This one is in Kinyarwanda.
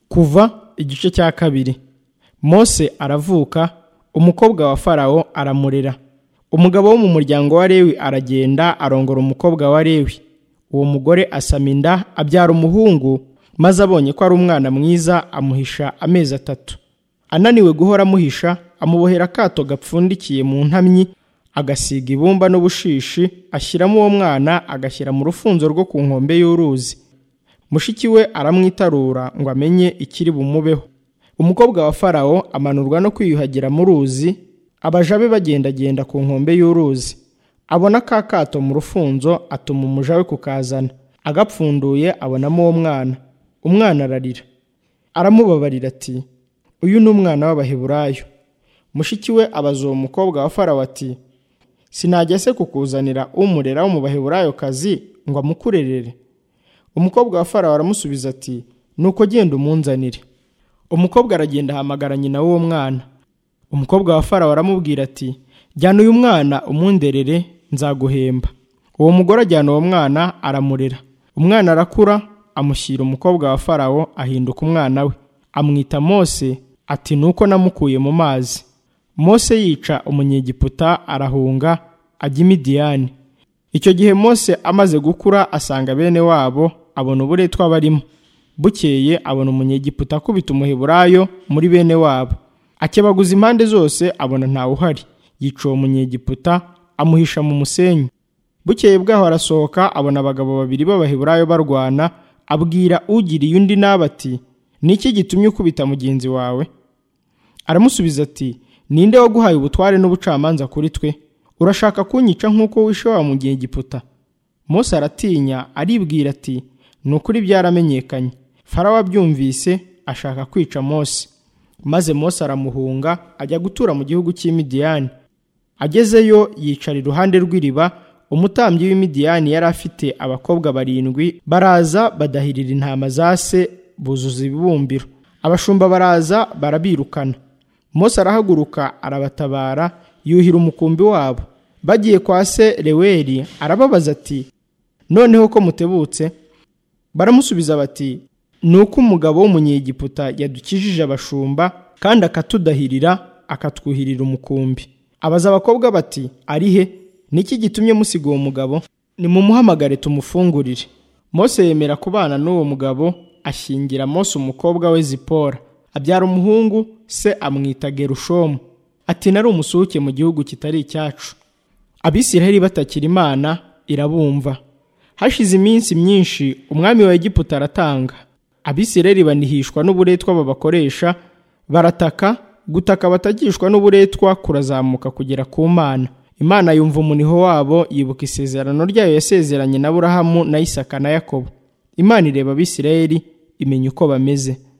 kuva igice cya kabiri mose aravuka umukobwa wa farawo aramurera umugabo wo mu muryango wa lewi aragenda arongora umukobwa wa lewi uwo mugore asama inda abyara umuhungu maze abonye ko ari umwana mwiza amuhisha amezi atatu ananiwe guhora amuhisha amubohera akato gapfundikiye mu ntamyi agasiga ibumba n'ubushishi ashyiramo uwo mwana agashyira mu rufunzo rwo ku nkombe y'uruzi mushiki we aramwitarura ngo amenye ikiri bumubeho umukobwa wa farawo amanurwa no kwiyuhagira mu ruzi abaja be bagendagenda ku nkombe y'uruzi abona ka kato mu rufunzo atuma umuja we kukazana agapfunduye abonamo uwo mwana umwana ararira aramubabarira ati uyu ni umwana w'abaheburayo mushiki we abaza uwo mukobwa wa farawo ati sinajya se kukuzanira umurera wo mu baheburayokazi ngo amukurerere umukobwa wa farawo aramusubiza ati nuko genda umunzanire umukobwa aragenda ahamagara nyina w'uwo mwana umukobwa wa farawo aramubwira ati jyana uyu mwana umunderere nzaguhemba uwo mugore ajyana uwo mwana aramurera umwana arakura amushyira umukobwa wa farawo ahinduka umwana we amwita mose ati nuko namukuye mu mazi mose yica umunyegiputa arahunga ajya i midiyani icyo gihe mose amaze gukura asanga bene wabo abona uburetwa barimo bukeye abona umunyegiputa akubita umuheburayo muri bene wabo akebaguza impande zose abona ntawe uhari yica uwo munyegiputa amuhisha mu musenyi bukeye bwaho arasohoka abona abagabo babiri b'abaheburayo barwana abwira ugiriye undi nabi ati ni iki gitumye ukubita mugenzi wawe aramusubiza ati ninde waguhaye ubutware n'ubucamanza kuri twe urashaka kunyica nk'uko wishe wa munyegiputa mose aratinya aribwira ati ni ukuri byaramenyekanye farawo abyumvise ashaka kwica mose maze mose aramuhunga ajya gutura mu gihugu cy'imidiyani agezeyo yicara iruhande rw'iriba umutambyi w'imidiyani yari afite abakobwa barindwi baraza badahirira intama za se buzuza ibibumbiro abashumba baraza barabirukana mose arahaguruka arabatabara yuhira umukumbi wabo bagiye kwa se reweri arababaza ati noneho ko mutebutse baramusubiza bati ni uko umugabo w'umunyegiputa yadukijije abashumba kandi akatudahirira akatwuhirira umukumbi abaza abakobwa bati ari he niki gitumye musiga uwo mugabo nimumuhamagare tumufungurire mose yemera kubana n'uwo mugabo ashyingira mose umukobwa we zipora abyara umuhungu se amwita gerushomu ati nari umusuke mu gihugu kitari icyacu abisiraheli batakira imana irabumva hashize iminsi myinshi umwami wa egiputa aratanga abisiraheli banihishwa n'uburetwa babakoresha barataka gutaka batagishwa n'uburetwa kurazamuka kugera ku mana imana yumva umuniho wabo yibuka isezerano ryayo yasezeranye na burahamu na isaka na yakobo imana ireba abisiraheli imenya uko bameze